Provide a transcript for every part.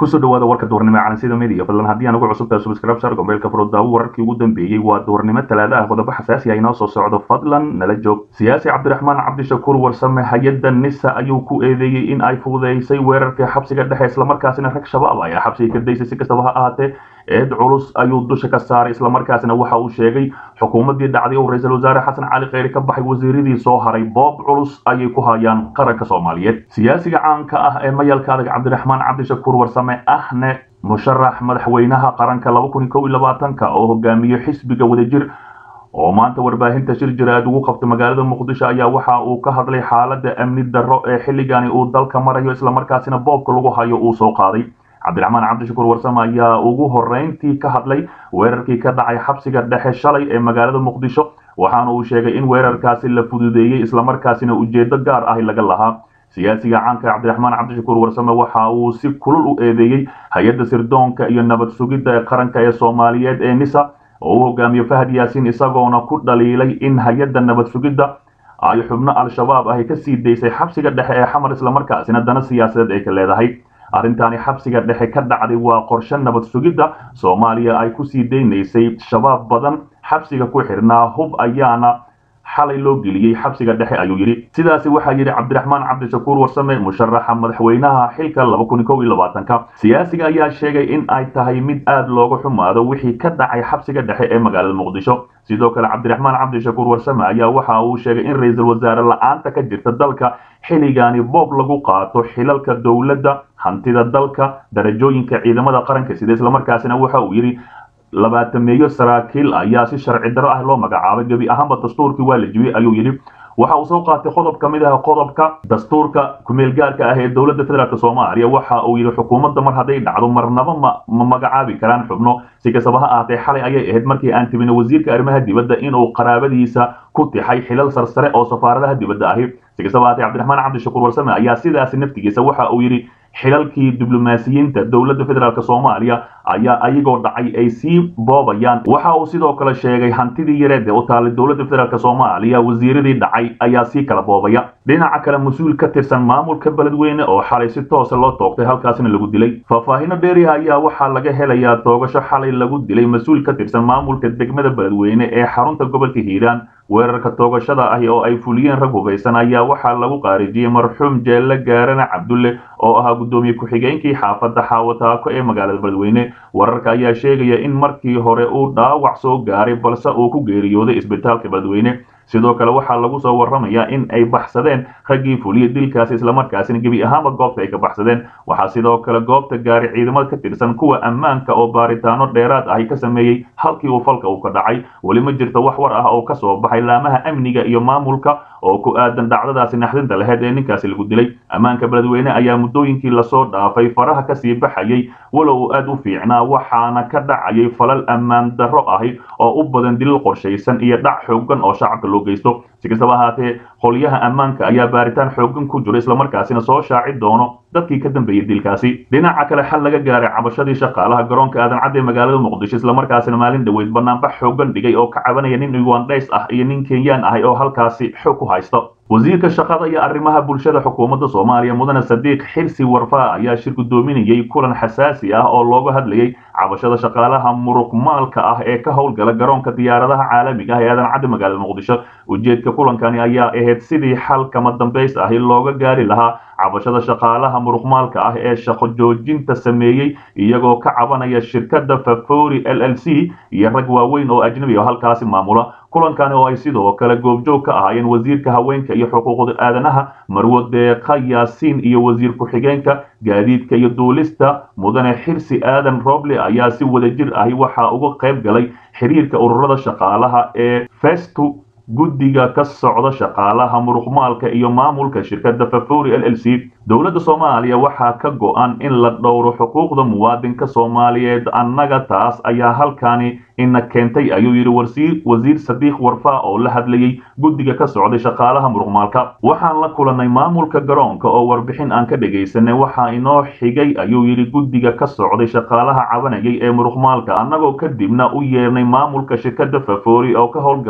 kusoo dhawaada warka duhurnimo ee calansida media fadlan haddii aan ugu cusubtahay subscribe shar gombeelka furudaawo wararkii ugu dambeeyey waa duhurnimo talaada ah qodobo xasaasi ah inoo soo socdo fadlan nala joog siyaasi cabdiraxmaan cabdishakuur warsame hay-adda nisa ayuu ku eedeeyey in ay fududeysay weerarkii xabsiga dhexe islamarkaasina rag shabaab ayaa xabsiga ka daysay si kastaba ha ahaatee eed culus ayuu dusha ka saaray islamarkaasina waxa uu sheegay xukuumaddii dhacday uu ra-iisul wasaare xasan cali kheyri ka baxay wasiiradii soo haray boob culus ayay ku hayaan qaranka soomaaliyeed siyaasiga caanka ah ee mayalka adag cabdiraxmaan cabdishakuur warsame ahne musharax madaxweynaha qaranka ka oo hogaamiye xisbiga wadajir oo maanta warbaahinta shir jiraad ugu qabtay magaalada muqdisho ayaa waxa uu ka hadlay xaalada amni darro ee xilligani uu dalka marayo islamarkaasina boobka lagu hayo uu soo qaaday cabdiraxmaan cabdishakuur warsame ayaa ugu horeyntii ka hadlay weerarkii ka dhacay xabsiga dhexe shalay ee magaalada muqdisho waxaana uu sheegay in weerarkaasi la fududeeyey islamarkaasina ujeedo gaar ahi laga lahaa siyaasiga caanka cabdiraxmaan cabdishakuur warsame waxa uu si kulul u eedeeyey hay-adda sirdoonka iyo nabad sugidda ee qaranka ee soomaaliyeed ee nisa oo u hogaamiye fahad yaasiin isagoona ku dhaliilay in hay-adda nabad sugidda ay xubno al-shabaab ahi ka sii daysay xabsiga dhexe ee xamar islamarkaasina dana siyaasadeed ay ka leedahay arrintaani xabsiga dhexe ka dhacday waa qorshe nabad sugidda soomaaliya ay kusii daynaysay shabaab badan xabsiga ku xidhnaa hub ayaana xalay loo geliyey xabsiga dhexe ayuu yidhi sidaasi waxaa yidhi cabdiraxmaan cabdishakuur warsame musharaxa madaxweynaha xilka ka siyaasiga ayaa sheegay in ay tahay mid aad looga xumaado wixii ka dhacay xabsiga dhexe ee magaalada muqdisho sidoo kale cabdiraxmaan cabdishakuur warsame ayaa waxa uu sheegay in ra-iisul wasaare la-aanta ka jirta dalka xilligaani boob lagu qaato xilalka dowladda hantida dalka darajooyinka ciidamada qaranka sida islamarkaasina waxa uu yidhi labaatameeyo saraakiil ayaa si sharci darro ah loo magacaabay gebi ahaanba dastuurkii waa la jibiyey ayuu yidhi waxa uu soo qaatay qodob ka mid ah qodobka dastuurka kumeelgaarka ah ee dowladda federaalk soomaaliya waxa uu yidhi xukuumadda mar hadday dhacdo marnaba ma ma magacaabi karaan xubno si kastaba ha ahaatee xalay ayay ahayd markii aan tibina wasiirka arrimaha dibadda inuu qaraabadiisa ku tixay xilal sarsare oo safaaradaha dibadda ahi si kastaba ahaatee cabdiraxmaan cabdishakuur warsame ayaa sidaasi naftigiisa waxa uu yidhi xilalkii diblomaasiyiinta dowladda federaalk soomaaliya ayaa ayagoo dhacay ay sii boobayaan waxa uu sidoo kale sheegay hantidii yareed ee u taalay dowladda federaalk soomaaliya wasiiradii dhacay ayaa sii kala boobaya dhinaca kale mas-uul ka tirsan maamulka beledweyne oo xalay si toosa loo toogtay halkaasina lagu dilay faahfaahino dheeriha ayaa waxaa laga helayaa toogasho xalay lagu dilay mas-uul ka tirsan maamulka degmada beledweyne ee xarunta gobolka hiiraan weerarka toogashada ahi oo ay fuliyeen rag hubaysan ayaa waxaa lagu qaarijiyey marxuum jeelle gaarane cabdulle oo ahaa guddoomiye ku-xigeenkii xaafadda xaawataako ee magaalada beledweyne wararka ayaa sheegaya in markii hore uu dhaawac soo gaaray balse uu ku geeriyooday isbitaalka beledweyne sidoo kale waxaa lagu soo warramayaa in ay baxsadeen raggii fuliyey dilkaasi islamarkaasina gebi ahaanba goobta ay ka baxsadeen waxaa sidoo kale goobta gaaray ciidamada ka tirsan kuwa ammaanka oo baaritaano dheeraad ahi ka sameeyey halkii uu falka uu ka dhacay weli ma jirto wax war ah oo ka soo baxay laamaha amniga iyo maamulka oo ku aadan dhacdadaasi naxdinta laheyd ee ninkaasi lagu dilay ammaanka beledweyne ayaa muddooyinkii lasoo dhaafay faraha kasii baxayay walow uu aad u fiicnaa waxaana ka dhacayay falal ammaan darro ahi oo u badan dilil qorshaysan iyo dhac xoogan oo shacabka loo geysto si kastaba ahaatee qolyaha ammaanka ayaa baaritaan xoogan ku jiro islamarkaasina soo shaaci doono dadkii ka dambeeyey dilkaasi dhinaca kale xal laga gaaray cabashadii shaqaalaha garoonka aadan cadde magaalada muqdisho islamarkaasina maalin dhaweyd banaanbax xoogan dhigay oo ka cabanaya nin ugandhays ah iyo nin kenyaan ahay oo halkaasi xoog ku haysto wasiirka shaqada iyo arrimaha bulshada xukuumadda soomaaliya mudane sadiiq xirsi warfaa ayaa shir guddoominayey kulan xasaasi ah oo looga hadlayay cabashada shaqaalaha muruqmaalka ah ee ka howlgala garoonka diyaaradaha caalamiga ah ee aadan cadde magaalada muqdisho ujeedka kulankani ayaa ahayd sidii xal kama dambays ahi looga gaari lahaa cabashada shaqaalaha muruqmaalka ah ee shaqo joojinta sameeyey iyagoo ka cabanaya shirkadda favori l l c iyo rag waaweyn oo ajnabi oo halkaasi maamula kulankani oo ay sidoo kale goobjoog ka ahaayeen wasiirka haweenka iyo xuquuqda aadanaha marwo deeqa yaasiin iyo wasiir ku-xigeenka gaadiidka iyo duulista mudane xirsi aadan roble ayaa si wadajir ahi waxaa uga qayb galay xiriirka ururada shaqaalaha ee festu guddiga ka socda shaqaalaha muruqmaalka iyo maamulka shirkadda favori l l c dowladda soomaaliya waxaa ka go-an in la dhowro xuquuqda muwaadinka soomaaliyeed annaga taas ayaa halkani ina keentay ayuu yidhi wasiir sadiiq warfaa oo la hadlayey guddiga ka socday shaqaalaha muruqmaalka waxaan la kulannay maamulka garoonka oo warbixin aan ka dhegaysanay waxaa inoo xigay ayuu yidhi guddiga ka socday shaqaalaha cabanayay ee muruqmaalka annagoo kadibna u yeernay maamulka shirkadda favori oo ka howlgala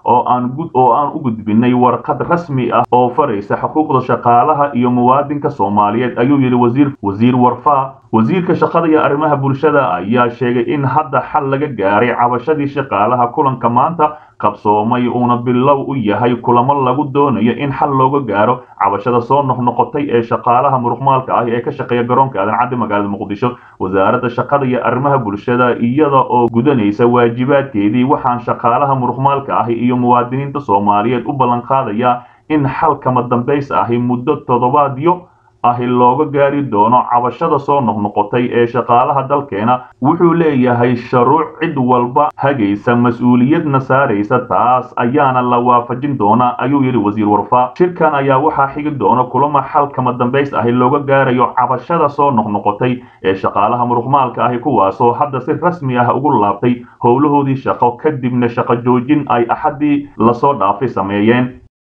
oo aan oo aan u gudbinay warqad rasmi ah oo faraysa xuquuqda shaqaalaha iyo muwaadinka soomaaliyeed ayuu yidhi wasiir wasiir warfaa wasiirka shaqada iyo arrimaha bulshada ayaa sheegay in hadda xal laga gaaray cabashadii shaqaalaha kulanka maanta qabsoomay uuna bilow u yahay kulamo lagu doonayo in xal looga gaaro cabashada soo noqnoqotay ee shaqaalaha muruqmaalka ah ee ka shaqeeya garoonka aadan caddi magaalada muqdisho wasaaradda shaqada iyo arrimaha bulshada iyada oo gudanaysa waajibaadkeedii waxaan shaqaalaha muruqmaalka ahi iyo muwaadiniinta soomaaliyeed u ballan qaadayaa in xal kama dambays ahi muddo toddobaadyo ahi looga gaari doono cabashada soo noqnoqotay ee shaqaalaha dalkeena wuxuu leeyahay sharuuc cid walba hagaysa mas-uuliyadna saaraysa taas ayaana la waafajin doonaa ayuu yidhi wasiir warfaa shirkan ayaa waxaa xigi doona kulamo xal kama dambays ahi looga gaarayo cabashada soo noqnoqotay ee shaqaalaha muruqmaalka ahi kuwaasoo hadda si rasmi ah ugu laabtay howlahoodii shaqo kadibna shaqo joojin ay axaddii lasoo dhaafay sameeyeen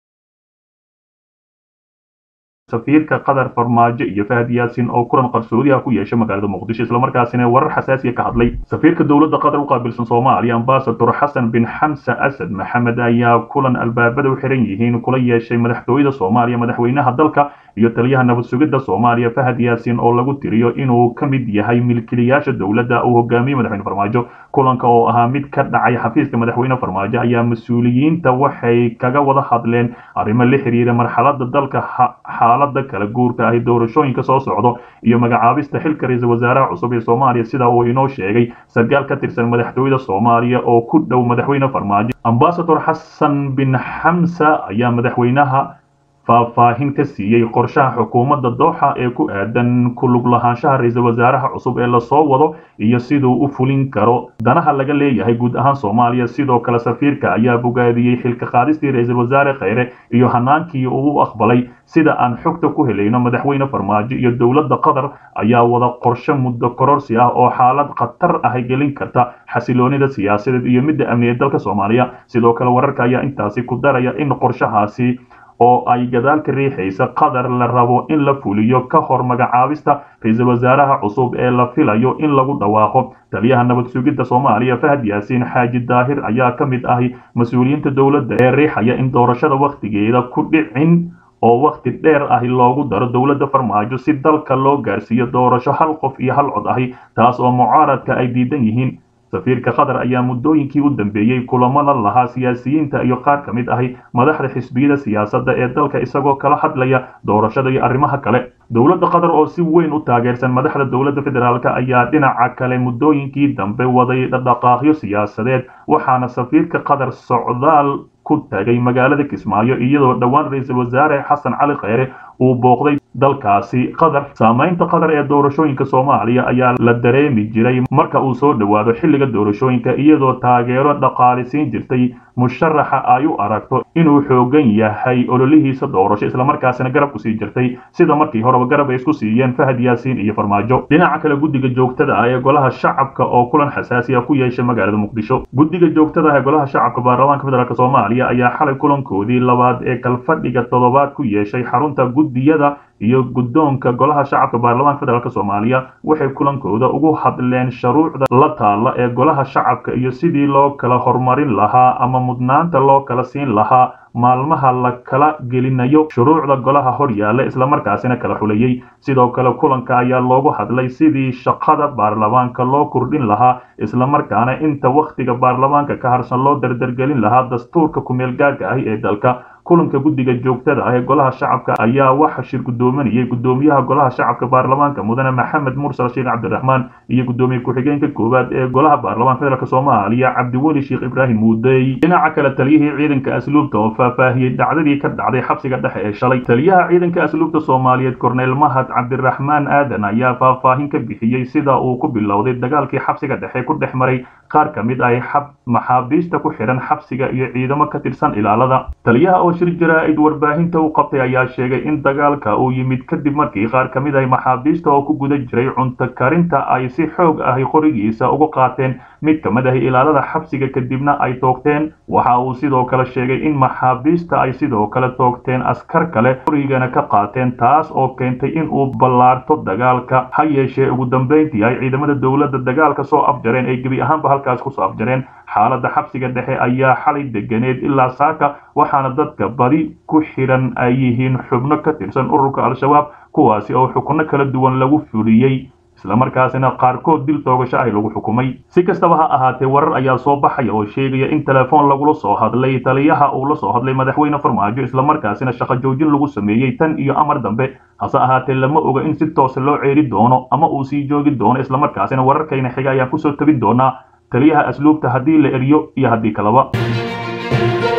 safiirka qatar farmaajo iyo fahad yaasin oo kulan qarsoodi ah ku yeeshay magaalada muqdisho islamarkaasina warar xasaasiya ka hadlay safiirka dowladda qatar u qaabilsan soomaaliya ambasador xasan bin xamse asad maxamed ayaa kulan albaabada u xiran yihiin kula yeeshay madaxtooyada soomaaliya madaxweynaha dalka iyo taliyaha nabad sugidda soomaaliya fahad yaasin oo lagu tiriyo inuu ka mid yahay milkiilayaasha dowladda uu hogaamiyey madaxweyne farmaajo kulanka oo ahaa mid ka dhacay xafiiska madaxweyne farmaajo ayaa mas-uuliyiinta waxay kaga wada hadleen arrimo la xiriira marxalada dalka xaalada kala guurka ahi doorashooyinka soo socdo iyo magacaabista xilka ra-iisul wasaaraha cusub ee soomaaliya sida uu inoo sheegay sarkaal ka tirsan madaxtooyada soomaaliya oo ku dhow madaxweyne farmaajo ambasador xasan bin xamsa ayaa madaxweynaha faahfaahin ka siiyey qorshaha xukuumadda dooxa ee ku aadan ku lug lahaanshaha ra-iisul wasaaraha cusub ee lasoo wado iyo siduu u fulin karo danaha laga leeyahay guud ahaan soomaaliya sidoo kale safiirka ayaa bogaadiyey xilka qaadistii ra-iisul wasaare kheyre iyo hanaankii uu u aqbalay sida aan xogta ku helayno madaxweyne farmaajo iyo dowladda qatar ayaa wada qorshe muddo kororsi ah oo xaalad khatar ah gelin karta xasiloonida siyaasadeed iyo midda amniyeed dalka soomaaliya sidoo kale wararka ayaa intaasi ku daraya in qorshahaasi oo ay gadaal ka riixaysa qatar la rabo in la fuliyo ka hor magacaabista ra-iisul wasaaraha cusub ee la filayo in lagu dhawaaqo taliyaha nabad sugidda soomaaliya fahad yaasiin xaaji daahir ayaa ka mid ahi mas-uuliyiinta dowladda ee riixaya in doorashada wakhtigeeda ku dhicin oo wakhti dheer ahi loogu daro dowladda farmaajo si dalka loo gaarsiiyo doorasho hal qof iyo hal cod ahi taas oo mucaaradka ay diidan yihiin safiirka qatar ayaa muddooyinkii u dambeeyey kulamada lahaa siyaasiyiinta iyo qaar ka mid ahi madaxda xisbiyada siyaasadda ee dalka isagoo kala hadlaya doorashada iyo arrimaha kale dowladda qatar oo si weyn u taageersan madaxda dowladda federaalk ayaa dhinaca kale muddooyinkii dambe waday dhaqaaqyo siyaasadeed waxaana safiirka qatar socdaal ku tagay magaalada kismaayo iyadoo dhowaan ra-iisul wasaare xasan cali kheyre uu booqday dalkaasi qatar saamaynta qatar ee doorashooyinka soomaaliya ayaa la dareemi jiray marka uu soo dhowaado xilliga doorashooyinka iyadoo taageero dhaqaalisiin jirtay musharaxa ay u aragto inuu xoogan yahay ololihiisa doorasho islamarkaasina garab kusii jirtay sida markii horeba garab ay isku siiyeen fahad yaasiin iyo farmaajo dhinaca kale guddiga joogtada ah ee golaha shacabka oo kulan xasaasi ah ku yeeshay magaalada muqdisho guddiga joogtada ah ee golaha shacabka baarlamaanka federaalk soomaaliya ayaa xalay kulankoodii labaad ee kalfadhiga toddobaad ku yeeshay xarunta guddiyada iyo guddoonka golaha shacabka baarlamaanka federaalk soomaaliya waxay kulankooda ugu hadleen shuruucda la taalla ee golaha shacabka iyo sidii loo kala horumarin lahaa ama mudnaanta loo kala siin lahaa maalmaha la kala gelinayo shuruucda golaha hor yaalla islamarkaasina kala xulayey sidoo kale kulanka ayaa loogu hadlay sidii shaqada baarlamaanka loo kordhin lahaa islamarkaana inta wakhtiga baarlamaanka ka harsan loo dardargelin lahaa dastuurka kumeelgaarka ahi ee dalka kulanka guddiga joogtada ah ee golaha shacabka ayaa waxa shir guddoominayay guddoomiyaha golaha shacabka baarlamaanka mudane maxamed mursal sheekh cabdiraxmaan iyo guddoomiye ku-xigeenka koowaad ee golaha baarlamaanka federaalk soomaaliya cabdiweli sheekh ibraahim muudey dhinaca kale taliyihii ciidanka asluubta oo faahfaahiyey dhacdadii ka dhacday xabsiga dhexe ee shalay taliyaha ciidanka asluubta soomaaliyeed korneyl mahad cabdiraxmaan aadan ayaa faahfaahin ka bixiyey sida uu ku bilowday dagaalkii xabsiga dhexe ku dhex maray qaar ka mid ah maxaabiista ku xidhan xabsiga iyo ciidamo ka tirsan ilaalada taliyaha oo shir jaraa-id warbaahinta u qabtay ayaa sheegay in dagaalka uu yimid kadib markii qaar ka mid ah maxaabiista oo ku guda jiray cunto karinta ay si xoog ahi qorigiisa uga qaateen mid ka mid ah ilaalada xabsiga kadibna ay toogteen waxa uu sidoo kale sheegay in maxaabiista ay sidoo kale toogteen askar kale qorigana ka qaateen taas oo keentay in uu ballaarto dagaalka ha yeeshee ugu dambeyntii ay ciidamada dowladda dagaalka soo afjareen ay gebi ahaanba halkaas kusoo afjareen xaaladda xabsiga dhexe ayaa xalay deganeed ilaa saaka waxaana dadka badi ku xidhan ay yihiin xubno ka tirsan ururka al-shabaab kuwaasi oo xukunno kala duwan lagu fuliyey islamarkaasina qaarkood dil toogasho ah lagu xukumay si kastaba ha ahaatee warar ayaa soo baxaya oo sheegaya in telefoon lagula soo hadlay taliyaha uu la soo hadlay madaxweyne farmaajo islamarkaasina shaqo joojin lagu sameeyey tan iyo amar dambe hase ahaatee lama oga in si toose loo ceeri doono ama uu sii joogi doono islamarkaasina wararkayna xiga ayaan kusoo tabin doonaa taliyaha asluubta haddii la eriyo iyo haddii kalaba